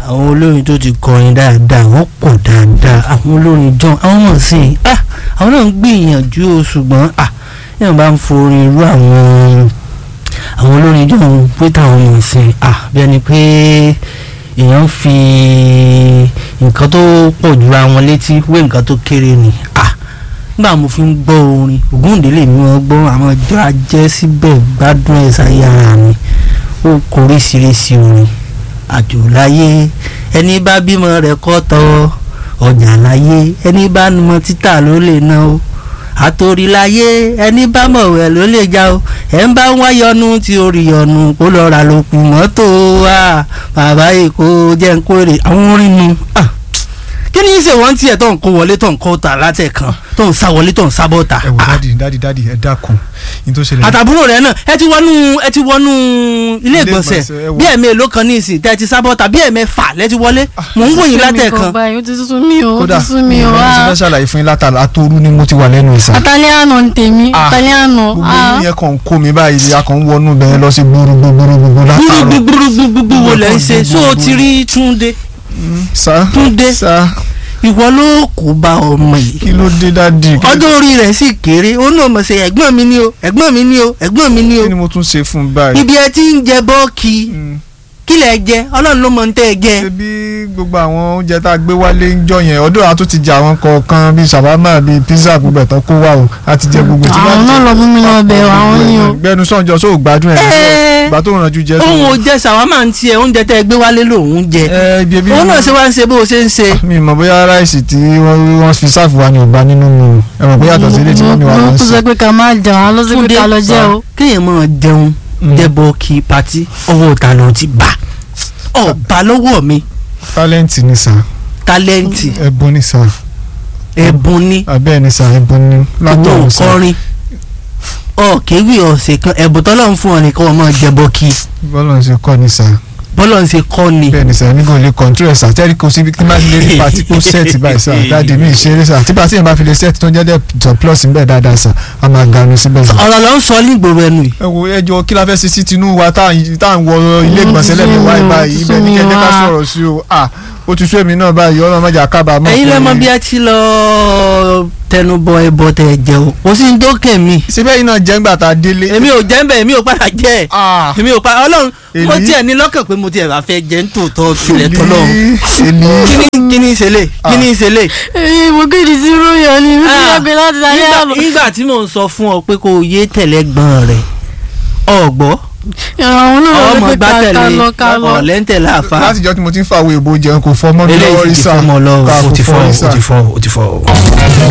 àwọn olórin tó ti kọrin dáadáa wọ́n pọ̀ dáadáa àwọn olórin john àwọn mọ̀ sí i ah àwọn náà ń gbìyànjú o ṣùgbọ́n ah yẹn bá ń forin irú àwọn àwọn olórin john pé táwọn mọ̀ sí i ah bí ẹni pé èèyàn fi nǹkan tó pọ̀ jura wọn létí wé nǹkan tó kéré ni ah nígbà mo fi ń gbọ́ orin ògúndélé mi wọ́n gbọ́ àwọn ọjọ́ ajẹ́ síbẹ̀ gbádùn ẹ̀ sáyé ara mi ó kóríṣiríṣi orin àjò láyé ẹni bá bímọ rẹ̀ kọ́ tọ́ ọjà láyé ẹni bá mọ títà ló lè ná o àtòrí láyé ẹni bá mọ̀wẹ́ ló lè já o ẹ̀ ń bá ń wá yọnu tí orí yọnu kó lọ ra lókù mọ́tò wa bàbá èkó jẹ́ ń kórè àwọn orin nu ah kí ni í ṣe wọ́n tiẹ̀ tó ń kó wọlé tó ń kó ta látẹ̀kan tó ń sá wọlé tó ń sá bọ́ta. ẹ wò dádì dádì dádì ẹ dákun ní tó ṣẹlẹ̀. àtàbúrò rẹ náà ẹ ti wọnú ẹ ti wọnú ilé ìgbọ̀nsẹ̀ ìgbọ̀nsẹ̀, ẹ wò. bí ẹ̀mí èlò kan ní ìsìn tẹ́ ẹ ti sá bọ́ta bí ẹ̀mí fà lẹ́ ti wọlé mò ń wòyìn látẹ̀kan. báyìí ó ti sún mi o ó kódà ti sún mi o mo ti fẹ́ ṣàlàyé fún yín látàlá àtòrú ni mo ti wà lẹ́nu ìsà. italiano ń tèmi Ah, italiano gbogbo yín yẹn kàn ń kó mi báyìí a kàn ń wọnú bẹ́ẹ̀ lọ sí gbúrúgbúrúgbúrú látàrọ. gbúgbúgbúgbúgbú wo lẹ́ ń ṣe so o ti rí Túndé sá Túndé. sá ìwọ ló kó bá ọmọ yìí kí ló dé dádì. Kí- ọjọ́ orí rẹ̀ sì kéré ó náà mọ̀ ṣe ẹ̀gbọ́n mi ni o ẹ̀gbọ́n mi ni o ẹ̀gbọ́n mi ni o kí ni mo tún ṣe fún un báyìí. ibi ẹ ti ń jẹ bọ́ọ̀kì Mm. kí lẹ jẹ ọlọ́run ló mọ̀ ń tẹ́ ẹ jẹ. ṣe bí gbogbo àwọn oúnjẹ tá a gbé wálé ń jọ yẹn ọdún àtún ti jẹ àwọn kọ̀ọ̀kan bíi ṣàbámà bíi pizza gbogbo ẹ̀tàn kó wà o a ti jẹ gbogbo tí àwọn náà lọ mú mi lọ bẹ̀ àwọn ni o gbẹnu sọ̀njọ́ sóò gbádùn ẹ̀ Ẹ́. ìgbà tó rànjú jẹ òun ò sóò. jẹ ṣàwámà ń tiẹ̀ oúnjẹ tẹ́ ẹ gbé wálé lòun jẹ ẹ ibi ebi òun náà ṣe wá ń ṣe bó o ṣe ń ṣe. mi mọ̀ bóyá ráìsì tí wọ́n wọ́n fi sáàfù wa ni ò bá nínú mi ẹ mọ̀ bóyá àtọ̀ sí ilé tí wọ́n mi wà mo lọ kú sí. sọ pé ká má jẹun àwọn ló sọ pé ká lọ jẹ o kéèyàn máa jẹun jẹbọ kí patí ọwọ́ ta ló ti bá ọba lọ́wọ́ mi tálẹ́ǹtì ni sà tálẹ́ǹtì ẹ̀bùn ni sà ẹ̀bùn ni abẹ́ẹ̀ ni sà ẹ̀bùn ni ìwọ látọ̀run sà kọrin ọ̀kẹ́wì ọ̀sẹ̀ kan ẹ̀bùn tọ́lọ́ ń fún ọ nìkan ọmọ jẹbọ kí bọ́lá ń ṣe kọ́ ni sà bọ́lọ̀ ń ṣe kọ́ ni. bẹ́ẹ̀ ni sà nígbà olè kọ̀ǹtúrẹ̀ sà tẹ́lí kò sí kí n bá ti lè rí pàtí kó sẹ́ẹ̀tì báyìí sà dáàdi mi ṣeré sà tí pàtí yẹn bá fi lè sẹ́ẹ̀tì tó ń jẹ́ dẹ̀ plus ń bẹ̀ dáadáa sà a máa ganu síbẹ̀ sà. ọ̀rọ̀ ló ń sọ nígboro ẹnu yìí. ẹ wo ẹjọ kí la fẹ́ ṣe sí tinú wa tá à ń tá à ń wọ ilé Mm, ìgbọ̀nsẹ̀ ti lẹ́nu sú wáyé mi o, báyìí ti ibẹ̀ sú ní mi kẹ́kẹ́ ká wá. sọ̀rọ̀ sí o à ó ti sú èmi náà báyìí ọlọ́run má jà kábàámọ̀. ẹ̀yin lẹ́mọ bí ẹ ti lọ tẹnubọ ẹbọ tẹ jẹ o kò sí ní dókè mi. síbẹ̀ yìí náà jẹ́ ńgbà tá a délé. èmi ò jẹ́ ń bẹ̀ èmi ò padà jẹ́ ẹ̀ Ah, èmi ò padà ọlọ́run mo Èmi? tiẹ̀ ní lọ́kàn pé mo tiẹ̀ bá fẹ́ jẹ́ ń tòótọ́ tilẹ̀ tọ́lọ́run. èmi kíní kíní ìṣẹ̀lẹ̀ kíní ìṣẹ̀lẹ̀. èyí mo kéde sí ròyìn ni mi ti Ah, yàgbé láti italiano nígbà- nígbà tí mò ń sọ fún ọ pé kó o yé tẹ̀lé gbọ́n rẹ̀ ọ̀gbọ́ àwọn náà lọ ọmọ pé ká ká gbátẹ̀lé lọ ká lọ ọ̀lẹ́ńtẹ̀lé àfa láti jọ́ tí mo ti ń fàwé ìbò jẹun kò fọ́ mọ́ mi lọ́wọ́ eléyìí rí ti sà fọ́ ọmọ lọ́wọ́ Ká ó kò ti fọ́ fọ́ rí ó sà. ti fọ́ ó ti fọ́.